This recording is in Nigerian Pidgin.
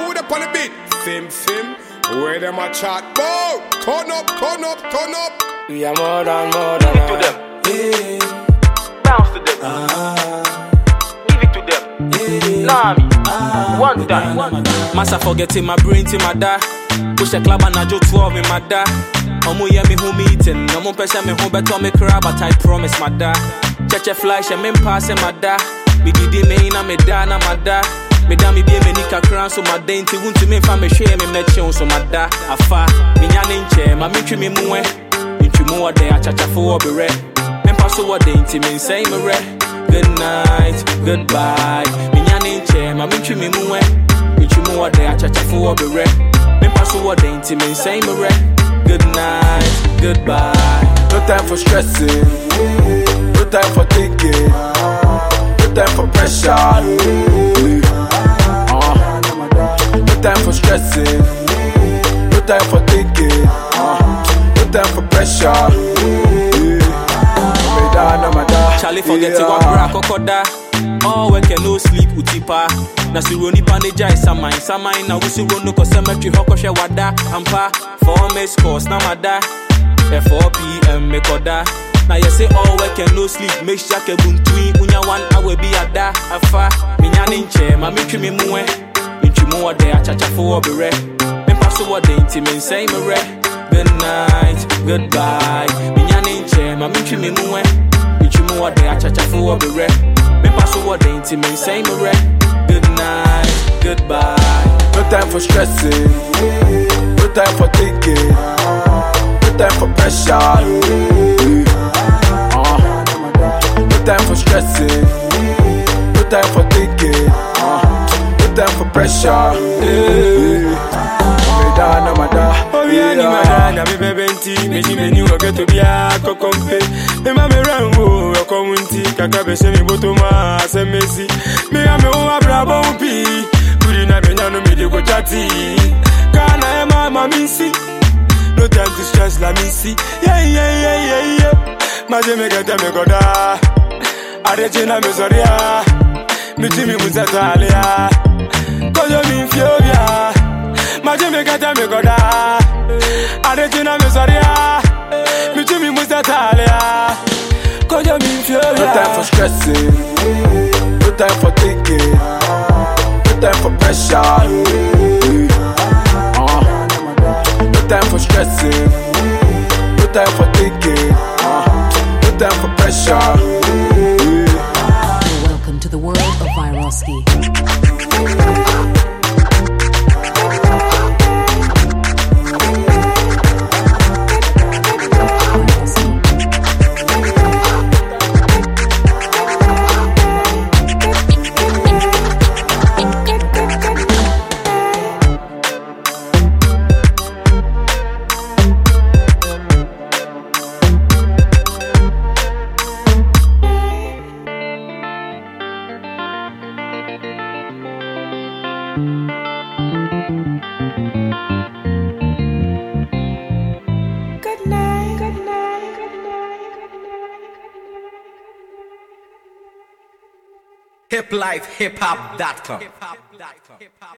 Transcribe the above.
who the on the beat? Fim, fim. Where them a chat? Bow. Turn up, turn up, turn up. We are more than more than Give it to them. Bounce to them. Give it to them. Nami. One time. One time. Massa forgetting my brain to my da. Push a club and I jo 12 in my da. Omo yeah me who meeting. Omo pesha me home better me cry but I promise my da. Cheche flash and me pass my da. Me didi me ina me da na my da. Me da me be me nika kran so my da inti wunti me fa me hwe me me cheon so my da. Afa me nya ne nche ma me twi me muwe. Ntwi mu ode achacha fo obere. Me mpa so ode inti me nsɛn me re. Good night, goodbye. Me nya ne nche ma me twi me muwe. Ntwi mu ode achacha fo obere. Me mpa so ode inti me nsɛn me re. Good night, goodbye. No time for stressing, no time for thinking, no time for pressure. Uh, no time for stressing, no time for thinking, uh, no time for pressure. Yeah. No matter, Charlie forget to yeah. what bra kokoda. All work and no sleep utipa. Na suro nipa ne jai saman saman na wusi rono ko cemetery hoko hwe wada ampa four miss course na mada. At 4 p.m. me koda. Na you say all work and no sleep make sure ke buntui unya one hour bi ada afa minya ne nche ma metwi me muwe. Ntwi mu ode achacha fo obere. Me pa so ode nti me nsɛn me re. Good night, goodbye. Minya ne nche ma metwi me muwe. Ntwi mu ode achacha fo obere. Me pa so ode nti me nsɛn me re. Good night, goodbye. No time for stressing, no time for thinking, no time for pressure. Uh, no time for stressing, no time for thinking, uh, no time for pressure. Yeah. Meda na mada, Obiani yeah. madana me bebenti meji meni wageto bia kokompe me ma me rango okomunti kaka be se mi botoma asemesi me ya me o abrabo pi kuri na me nyano me de go chati kana e ma ma minsi no time to stress la minsi yeah yeah yeah yeah yeah maje me gata me goda areje na me zoria mi ti mi muzatalia kojo mi fiobia maje me gata me goda arejina me soria mi tu mi muzatalia kojo mi No time for fiobia stressing, no time for thinking, no time for pressure. Uh, no time for stressing, no time for thinking, uh, no time for pressure. Yeah. Welcome to the world of Viroski. hiplifehiphop.com.